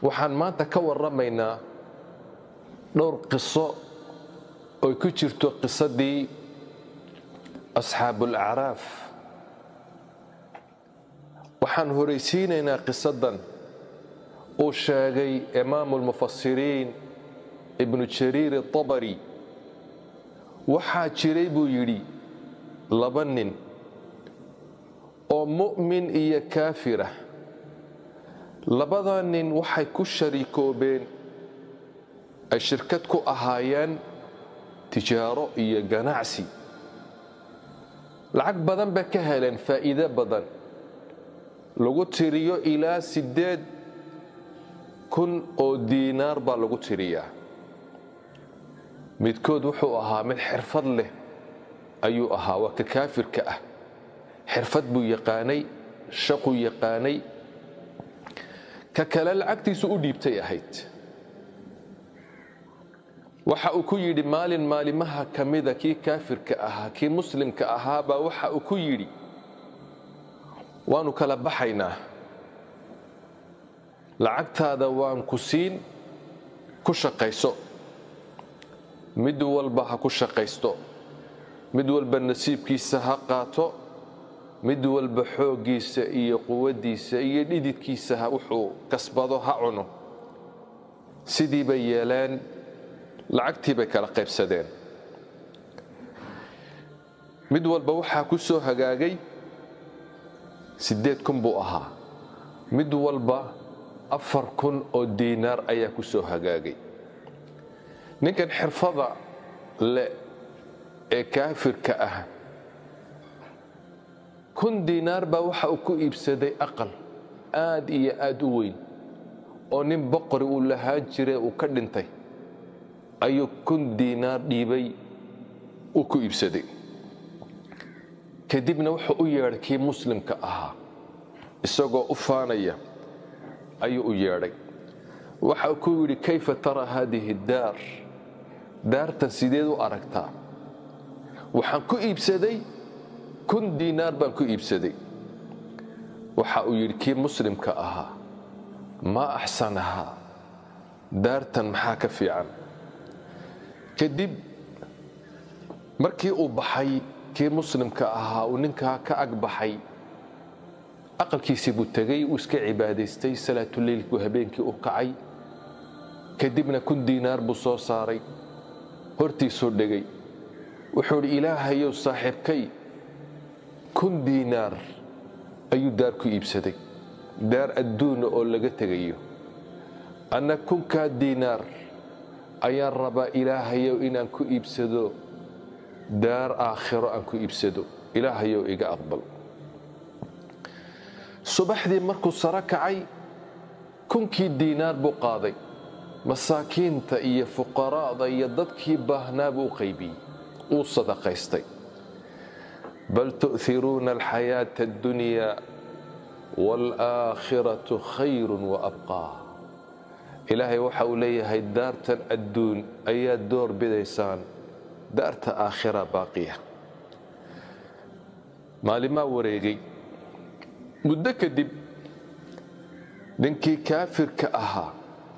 waxaan maanta ka warramaynaa dhowr qiso oy ku jirto qisadii asxaabulacraaf waxaan horaysiinaynaa qisadan uu sheegay imaamu lmufasiriin ibnu jariir atabari waxaa jiray buu yidhi laba nin oo mu'min iyo kaafirah labada nin waxay ku shariikoobeen ay shirkad ku ahaayeen tijaaro iyo ganacsi lacag badan bay ka heleen faa'iido badan lagu tiriyo ilaa siddeed kun oo diinaar baa lagu tiriyaa midkood wuxuu ahaa mid xirfad leh ayuu ahaa waa ka kaafirka ah xirfad buu yaqaanay shaquu yaqaanay ka kale lacagtiisu u dhiibtay ahayd waxa uu ku yidhi maalin maalimaha ka mida kii kaafirka ahaa kii muslimka ahaabaa waxa uu ku yidhi waanu kala baxaynaa lacagtaada waan ku siin ku shaqayso mid walba ha ku shaqaysto mid walba nasiibkiisa ha qaato mid walba xooggiisa iyo quwaddiisa iyo dhididkiisa ha wuxuu kasbado ha cuno sidii bay yeeleen lacagtii bay kala qaybsadeen mid walba waxaa ku soo hagaagay siddeed kun buu ahaa mid walba afar kun oo diinaar ayaa ku soo hagaagay ninkan xirfada le ee kaafirka ah kun diinaar baa waxa uu ku iibsaday aqal aad iyo aad u weyn oo nin boqori uu lahaan jire uu ka dhintay ayuu kun diinaar dhiibay uu ku iibsaday kadibna wuxuu u yeedhay kii muslimka ahaa isagoo u faanaya ayuu u yeedhay waxa ku yidhi kayfa tara haadihi daar daartan sideed u aragtaa waxaan ku iibsaday kun diinaar baan ku iibsaday waxa uu yidhi kii muslimka ahaa maa axsanahaa daartan maxaa ka fiican kadib markii uu baxay kii muslimka ahaa uu ninkaa ka ag baxay aqalkiisii buu tegay uu iska cibaadaystay salaatuleylkuu habeenkii u kacay kadibna kun diinaar buu soo saaray hortiisuu dhegay wuxuu idhi ilaahayow saaxiibkay kun diinaar ayuu daar ku iibsaday daar adduuna oo laga tegayo anna kunkaa diinaar ayaan rabaa ilaahayow inaan ku iibsado daar aakhiro aan ku iibsado ilaahayow iga aqbal subaxdii markuu saro kacay kunkii diinaar buu qaaday masaakiinta iyo fuqaraa'da iyo dadkii baahnaa buu u qaybiyey uu sadaqaystay bal tu'hiruuna alxayaata addunyaa waalaakhiratu khayrun wa abqaa ilaahay waxa uu leeyahay daartan adduun ayaad door bidaysaan daarta aakhira baaqiya maalimaa wareegay muddo kadib ninkii kaafirka ahaa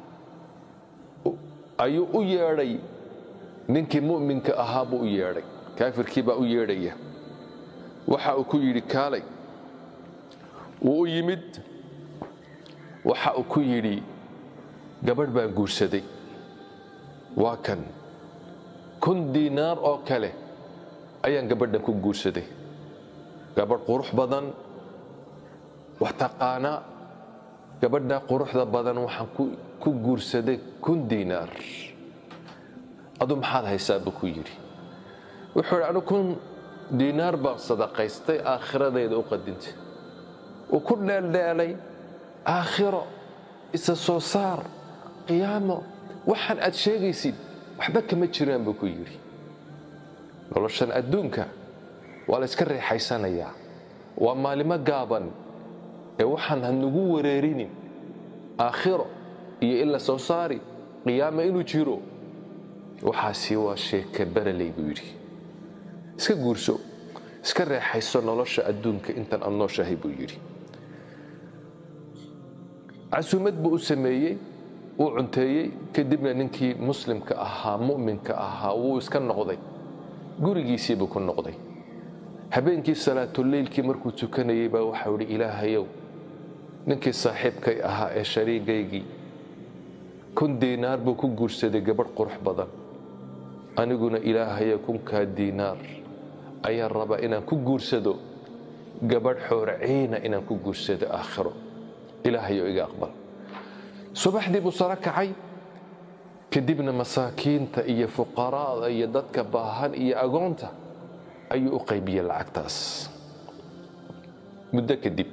ayuu u yeedhay ninkii mu'minka ahaa buu u yeedhay kaafirkii baa u yeedhaya waxa uu ku yidhi kaalay wuu u yimid waxa uu ku yidhi gabadh baan guursaday waa kan kun diinaar oo kale ayaan gabadhan ku guursaday gabadh qurux badan wax taqaanaa gabadha quruxda badan waxaan ku guursaday kun diinaar adu maxaad haysaa buu ku yidhi wuxuu idhi anu kun diinaar baan sadaqaystay aakhiradeeda u qadintay uu ku dheeldheelay aakhiro isa soo saar qiyaamo waxaan aad sheegaysid waxba kama jiraan buu ku yidhi noloshan adduunka waa la yska reexaysanayaa waa maalimo gaaban ee waxaan hanagu wareerinin aakhiro iyo in la soo saari qiyaama inuu jiro waxaasi waa sheeke baraley buu yidhi iska guurso iska reexayso nolosha adduunka intan aad nooshahay buu yidhi casuumad buu u sameeyey uu cunteeyey kadibna ninkii muslimka ahaa mu'minka ahaa wuu iska noqday gurigiisiibuu ku noqday habeenkii salaatuleylkii markuu tukanayey baa waxau idhi ilaahayow ninkii saaxiibkay ahaa ee shariigaygii kun diinaar buu ku guursaday gabadh qurux badan aniguna ilaahayo kunkaa diinaar ayaan rabaa inaan ku guursado gabadh xoorciina inaan ku guursado aakhiro ilaahayo iga aqbal subaxdii buu saro kacay kadibna masaakiinta iyo fuqaraada iyo dadka baahan iyo agoonta ayuu u qaybiyey lacagtaas muddo kadib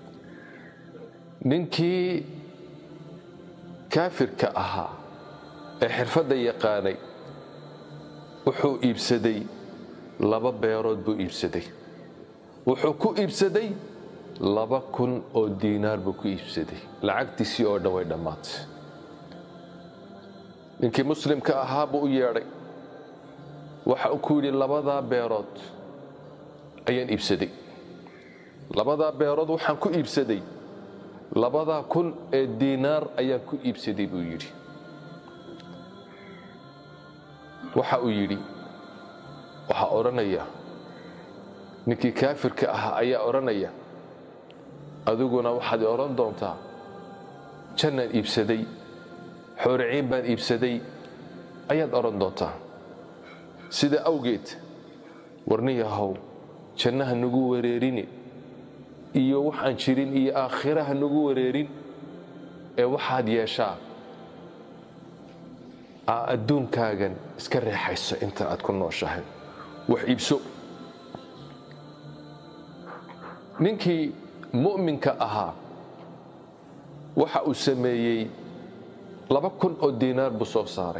ninkii kaafirka ahaa ee xirfadda yaqaanay wuxuu iibsaday laba beerood buu iibsaday wuxuu ku iibsaday laba kun oo diinaar buu ku iibsaday lacagtiisii oo dhan way dhammaatay ninkii muslimka ahaa buu u yeedhay waxa uu ku yidhi labadaa beerood ayaan iibsaday labadaa beerood waxaan ku iibsaday labadaa kun ee diinaar ayaan ku iibsaday buu yidhi waxa uu yidhi waxaa odhanaya ninkii kaafirka ahaa ayaa odhanaya adiguna waxaad odhan doontaa jannaan iibsaday xooriciin baan iibsaday ayaad odhan doontaa sida awgeed warniyahow jannaha nagu wareerini iyo waxaan jirin iyo aakhiraha nagu wareerin ee waxaad yeeshaa aa adduunkaagan iska reexayso inta aad ku nooshahay wax iibso ninkii mu'minka ahaa waxa uu sameeyey laba kun oo diinaar buu soo saaray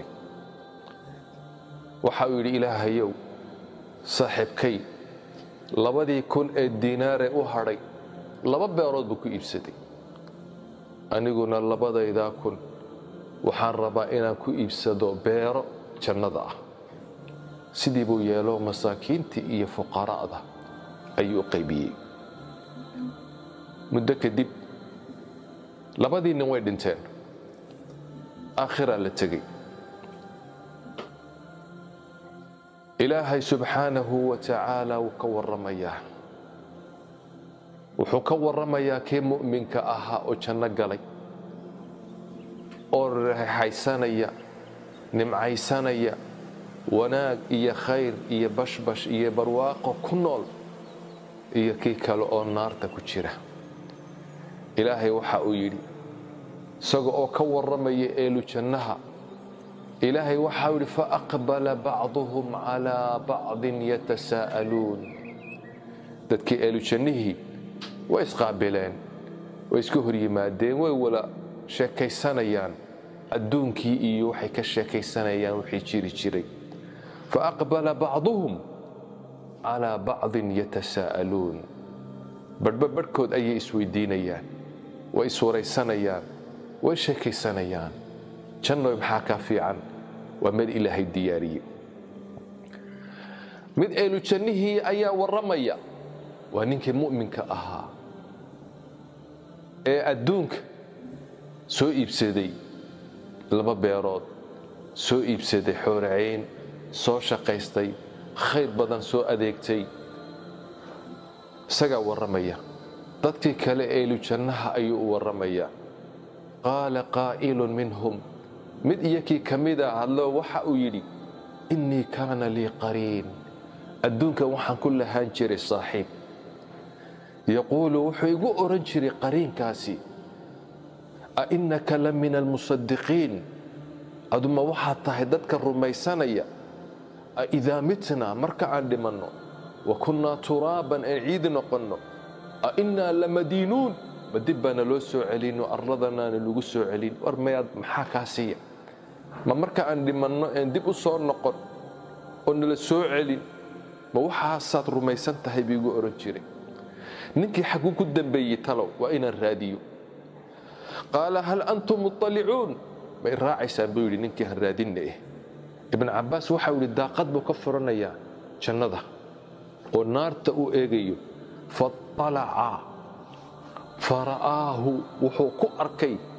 waxa uu yidhi ilaahayow saaxiibkay labadii kun ee diinaaree u hadhay laba beerood buu ku iibsaday aniguna labadaydaa kun waxaan rabaa inaan ku iibsado beero jannada ah sidii buu yeelo masaakiintii iyo fuqara'da ayuu u qaybiyey muddo kadib labadii nin way dhinteen aakhiraa la tegey ilaahay subxaanahu wa tacaala wuu ka warramayaa wuxuu ka warramayaa kii mu'minka ahaa oo janno galay oo reexaysanaya nimcaysanaya wanaag iyo khayr iyo bashbash iyo barwaaqo ku nool iyo kii kale oo naarta ku jira ilaahay waxa uu yidhi isaga oo ka warramaya eelu jannaha ilaahay waxau yidhi faaqbala bacduhum calaa bacdin yatasaa'aluun dadkii eelu jannihii way isqaabileen way iska hor yimaadeen way wala sheekaysanayaan adduunkii iyo waxay ka sheekaysanayaan wixii jiri jiray faaqbala bacduhum calaa bacdin yatasaa'aluun badhba badhkood ayay isweydiinayaan way iswaraysanayaan way sheekaysanayaan jannoy maxaa kaa fiican waa mid ilaahay diyaariye mid eelu jannihii ayaa warramaya waa ninkii mu'minka ahaa ee adduunka soo iibsaday laba beerood soo iibsaday xooracayn soo shaqaystay khayr badan soo adeegtay isagaa warramaya dadkii kale eelu jannaha ayuu u warramayaa qaala qaa'ilun minhum mid iyakii ka mida hadlo waxa uu yidhi innii kaana lii qariin adduunkan waxaan ku lahaan jiray saaxiib yaquulu wuxuu igu odhan jiray qariinkaasi a innaka la min almusadiqiin aduma waxaad tahay dadka rumaysanaya a idaa mitnaa marka aan dhimanno wa kunnaa turaaban aan ciidi noqonno a innaa lamadiinuun ma dib baana loo soo celino arladanaana lagu soo celin war mayaad maxaa kaa siiya ma marka aan dhimanno een dib u soo noqon oo nala soo celin ma waxaasaad rumaysan tahay buu igu odhan jiray ninkii xagguu ku dambeeyey talow waa inaan raadiyo qaala hal antum muطalicuun may raacaysaan buu yidhi ninkii han raadinna eh ibn cabbaas waxau yidhi daaqad buu ka furanayaa jannada oo naarta uu eegayo faطalaca fara'aahu wuxuu ku arkay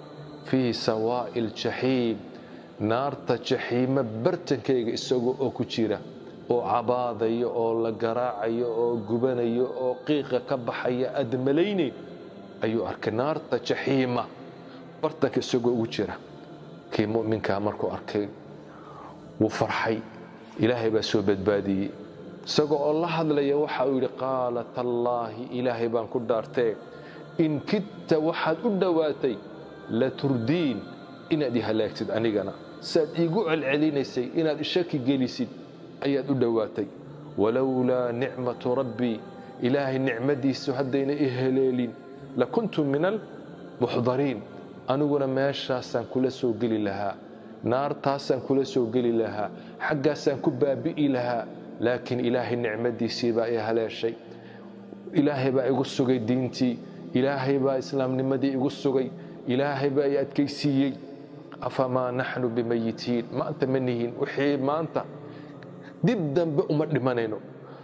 fii sawaa'i aljaxiim naarta jaxiimo bartankayga isagoo oo ku jira oo cabaadayo oo la garaacayo oo gubanayo oo qiiqa ka baxaya aad malaynayn ayuu arkay naarta jaxiima bartanka isagoo ugu jira kii mu'minkaa markuu arkay wuu farxay ilaahay baa soo badbaadiyey isagoo oo la hadlaya waxa uu yidhi qaala tallaahi ilaahay baan ku dhaartee in kidta waxaad u dhowaatay la turdiin inaad i halaagtid anigana saaad iigu celcelinaysay inaad ishaki gelisid ayaad u dhowaatay walowlaa nicmatu rabbii ilaahay nicmadiisu haddayna i heleelin lakuntu min almuxdariin aniguna meeshaasaan kula soo geli lahaa naartaasaan kula soo geli lahaa xaggaasaan ku baabi'i lahaa laakiin ilaahay nicmadiisii baa i haleeshay ilaahay baa igu sugay diintii ilaahay baa islaamnimadii igu sugay ilaahay baa i adkaysiiyey afamaa naxnu bimayitiin maanta ma nihin wixii maanta dib dambe uma dhimanayno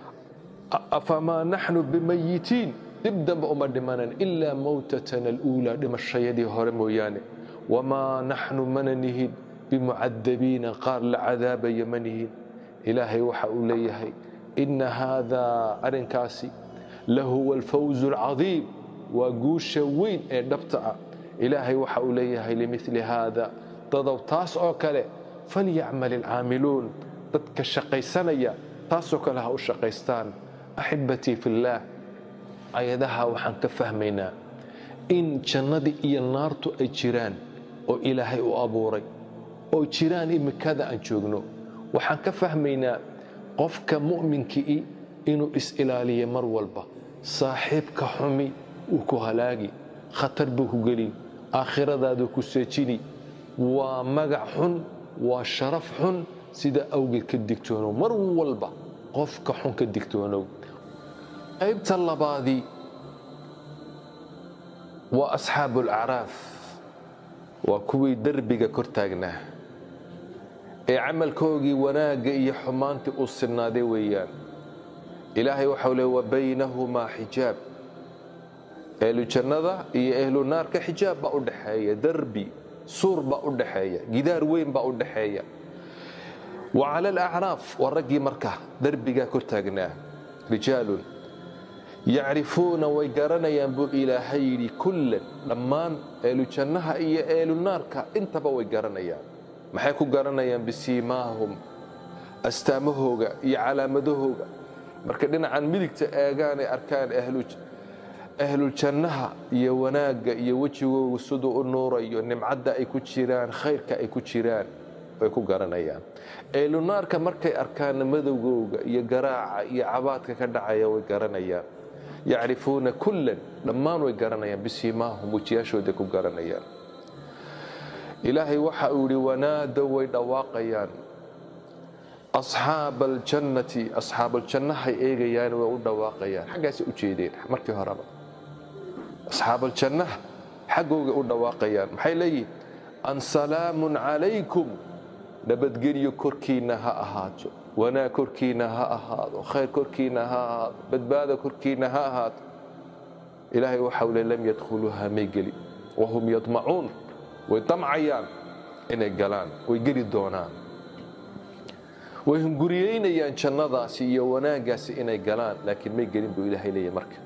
afamaa naxnu bimayitiin dib dambe uma dhimanayno ilaa mawtatana aluulaa dhimashayadii hore mooyaane wamaa naxnu mana nihin bimucadabiina qaar la cadaabaya ma nihin ilaahay waxa uu leeyahay inna haadaa arrinkaasi lahuwa alfawzu alcadiim waa guusha weyn ee dhabta ah ilaahay waxa uu leeyahay limili haada dadow taas oo kale falyacmal ilcaamiluun dadka shaqaysanaya taasoo kale ha u shaqaystaan axibbatii fillaah ayadaha waxaan ka fahmaynaa in jannadii iyo naartu ay jiraan oo ilaahay u abuuray oo jiraan imikada aan joogno waxaan ka fahmaynaa qofka mu'minkii inuu is-ilaaliyo mar walba saaxiibka xumi uu ku halaagi khatar buu ku gelin aakhiradaaduu ku seejini waa magac xun waa sharaf xun sida awgeed ka digtoonow mar walba qofka xun ka digtoonow qaybta labaadii waa asxaabu alacraaf waa kuwii derbiga kor taagnaa ee camalkoogii wanaagga iyo xumaantii uu sinaaday weeyaan ilaahay waxau le wa baynahumaa xijaab ehlu jannada iyo ehlu naarka xijaab baa u dhaxeeya derbi suur baa u dhaxeeya gidaar weyn baa u dhaxeeya wa cala alacraaf waa raggii marka derbigaa kor taagnaa rijaalun yacrifuuna way garanayaan buu ilaahay yidhi kullan dhammaan ehlu jannaha iyo ehlu naarka intaba way garanayaan maxay ku garanayaan bisiimaahum astaamahooga iyo calaamadahooga marka dhinacan midigta eegaanay arkaan ahluljannaha iyo wanaagga iyo wejigooga siduu u nuurayo nimcadda ay ku jiraan khayrka ay ku jiraan way ku garanayaan ehlunaarka markay arkaanna madowgooga iyo garaaca iyo cabaadka ka dhacaya way garanayaan yacrifuuna kullan dhammaan way garanayaan bisiimaahum wejiyaashooday ku garanayaan ilaahay waxa uu yidhi wanaadow way dhawaaqayaan asxaaba aljannati asxaabaljannahay eegayaan way u dhawaaqayaan xaggaasay u jeedeen markii horeba asxaabaljannaha xaggoogay u dhawaaqayaan maxay leeyihin an salaamun calaykum nabadgelyo korkiinna ha ahaato wanaag korkiinna ha ahaado khayr korkiinna ha ahaado badbaada korkiinna ha ahaato ilaahay waxau le lam yadkhuluuha may gelin wahum yadmacuun way damcayaan inay galaan way geli doonaan way hunguriyeynayaan jannadaasi iyo wanaaggaasi inay galaan laakiin may gelin buu ilaahay leeyahy marka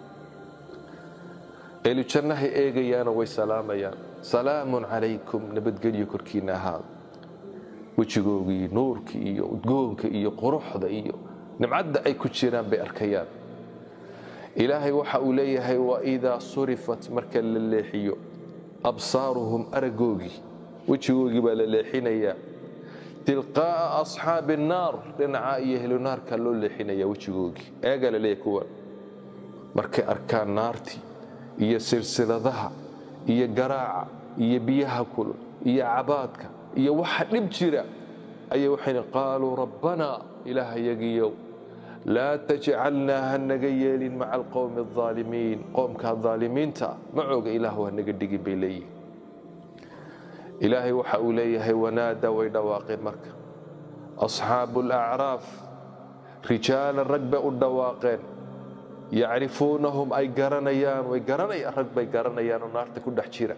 eelu jannahay eegayaanoo way salaamayaan salaamun calaykum nabadgelyo korkiinna ahaado wejigoogii nuurkii iyo udgoonka iyo quruxda iyo nimcadda ay ku jiraan bay arkayaan ilaahay waxa uu leeyahay waidaa surifat marka la leexiyo absaaruhum aragoogii wejigoogii baa la leexinayaa tilqaa'a asxaabi annaar dhinaca iyo helunaarka loo leexinaya wejigoogii eegaa la leeyahy kuwan markay arkaan naartii iyo silsiladaha iyo garaaca iyo biyaha kulul iyo cabaadka iyo waxa dhib jira ayay waxayna qaaluu rabbanaa ilaahayagiyow laa tajcalnaa ha naga yeelin maca alqowmi aldaalimiin qoomka daalimiinta macooga ilaahu ha naga dhigin bay leeyihin ilaahay waxa uu leeyahay wanaada way dhawaaqeen marka asxaabu alacraaf rijaalan rag bay u dhawaaqeen yacrifuunahum ay garanayaan way garanayaan rag bay garanayaan oo naarta ku dhex jira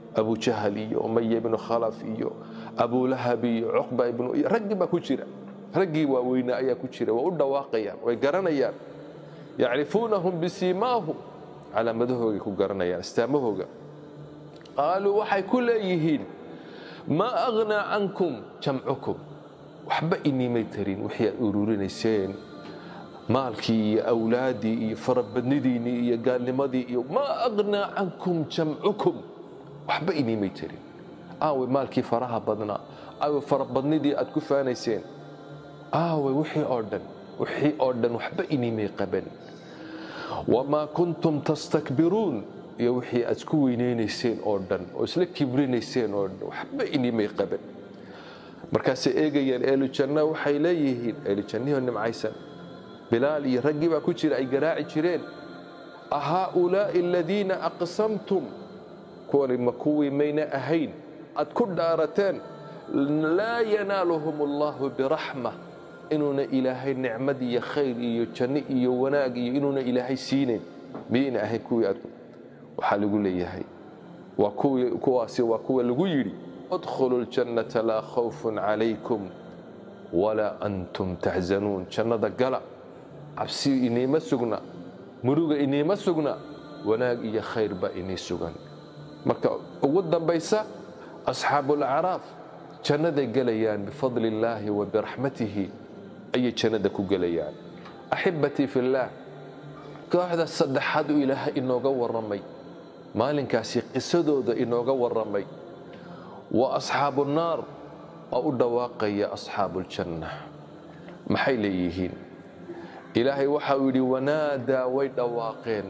abujahal iyo umaya ibnu khalaf iyo abulahab iyo cuqba ibnu raggii baa ku jira raggii waaweynaa ayaa ku jira waa u dhawaaqayaan way garanayaan yacrifuunahum bisiimaahum calaamadahooga ku garanayaan astaamahooga qaaluu waxay ku leeyihiin maa aghnaa cankum jamcukum waxba inimay tarin wixii aad ururinayseen maalkii iyo awlaaddii iyo farabadnidiinnii iyo gaalnimadii iyo maa aghnaa cankum jamcukum waxba inimay tarin aawe maalkii faraha badnaa aawe farabadnidii aad ku faanayseen aawe wixii oo dhan wixii oo dhan waxba inimay qaban wamaa kuntum tastakbiruun iyo wixii aad isku weynaynayseen oo dhan oo isla kibrinayseen oo dhan waxba inimay qaban markaasay eegayaan eelijanna waxay leeyihiin eelijannihoo nimcaysan bilaal iyo raggii baa ku jira ay garaaci jireen ahaaulaa'i aladiina aqsamtum kuwani ma kuwii mayna ahayn aad ku dhaarateen laa yanaaluhum allahu biraxma inuuna ilaahay nicmad iyo khayr iyo janno iyo wanaag iyo inuuna ilaahay siinayn miyayna ahayn kuwii aad waxaa lagu leeyahay waa kuwaasi waa kuwa lagu yidhi adkhulu ljannata laa khawfun calaykum walaa antum taxzanuun jannada gala cabsi iniima sugna muruga iniima sugna wanaag iyo khayr baa inii sugan marka ugu dambaysa asxaabulacraaf jannaday gelayaan bifadli illaahi wa biraxmatihi ayay jannada ku gelayaan axibbatii fillaah kooxda saddexaad uu ilaahay inooga warramay maalinkaasi qisadooda inooga warramay waa asxaabu naar oo u dhawaaqaya asxaabuuljanna maxay leeyihiin ilaahay waxa uu yidhi wanaadaa way dhawaaqeen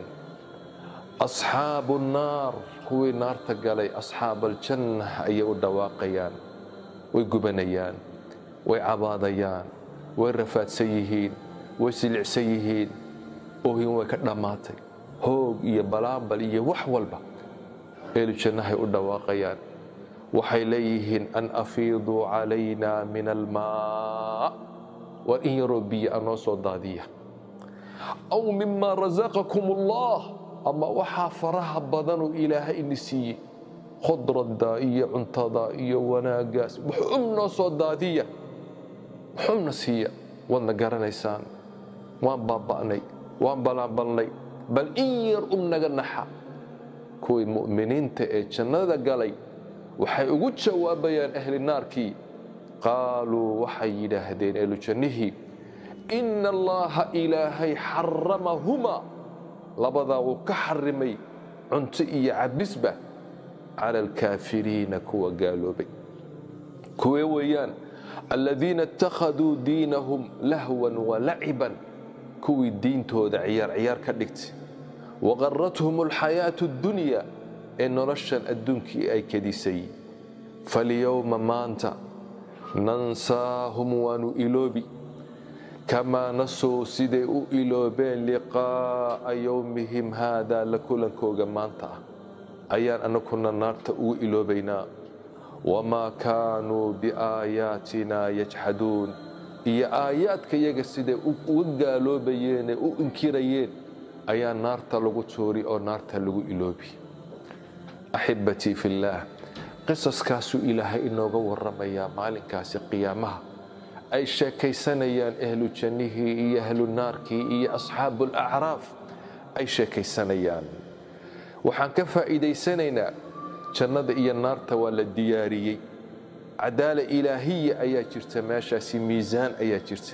asxaabu nnaar kuwii naarta galay asxaabaljanna ayay u dhawaaqayaan way gubanayaan way cabaadayaan way rafaadsan yihiin way silicsan yihiin oohin way ka dhammaatay hoog iyo balaambal iyo wax walba eelijannahay u dhawaaqayaan waxay leeyihiin an afiiduu calayna min almaa war in yaroo biyo a noo soo daadiya aw mima rasaqakum allah ama waxaa faraha badanuu ilaahay ini siiyey khudradda iyo cuntada iyo wanaaggaas wuxum noo soo daadiya wuxumna siiya waadna garanaysaan waan baaba'nay waan balaanbalnay bal in yar um naga naxa kuwii mu'miniinta ee jannada galay waxay ugu jawaabayaan ahli naarkii qaaluu waxay yidhaahdeen ehlujannihii ina allaha ilaahay xaramahumaa labadaa wuu ka xarimay cunto iyo cabisba cala alkaafiriina kuwa gaaloobay kuwee weeyaan aladiina ittakhaduu diinahum lahwan walaciban kuwii diintooda ciyaar ciyaar ka dhigtay waqarathum alxayaatu addunya ee noloshan adduunkii ay kadisay falyowma maanta nansaahum waanu iloobi kamaa nasuu siday u iloobeen liqaa'a yowmihim haadaa la kulankooga maanta ah ayaan annakuna naarta ugu iloobaynaa wamaa kaanuu biaayaatina yajxaduun iyo aayaadka yaga siday uga gaaloobayeen ee u inkirayeen ayaa naarta lagu tuuri oo naarta lagu iloobi axibbatii fillaah qisaskaasuu ilaahay inooga warramayaa maalinkaasi qiyaamaha ay sheekaysanayaan ahlu jannihii iyo ahlu naarkii iyo asxaabuulacraaf ay sheekaysanayaan waxaan ka faa'iidaysanaynaa jannada iyo naarta waa la diyaariyey cadaala ilaahiya ayaa jirta meeshaasi miisaan ayaa jirta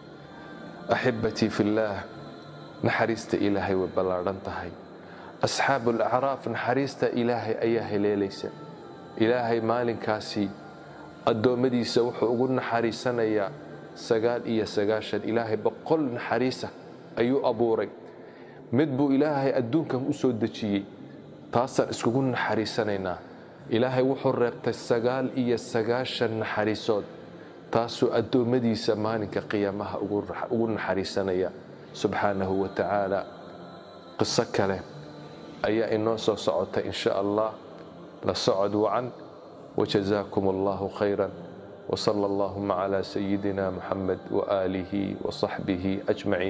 axibbatii fillaah naxariista ilaahay way ballaadhan tahay asxaabuulacraaf naxariista ilaahay ayaa heleelaysa ilaahay maalinkaasi addoommadiisa wuxuu ugu naxariisanayaa sagaal iyo sagaashan ilaahay boqol naxariisa ayuu abuuray mid buu ilaahay adduunkan u soo dejiyey taasaan iskugu naxariisanaynaa ilaahay wuxuu reebtay sagaal iyo sagaashan naxariisood taasuu addoommadiisa maalinka qiyaamaha ugu naxariisanaya subxaanahu wa tacaala qiso kale ayaa inoo soo socota in sha allah la socod wacan wajazaakum allahu khayra wsala allahuma cla sayidina muxamed waaalihi wasaxbihi ajmaciin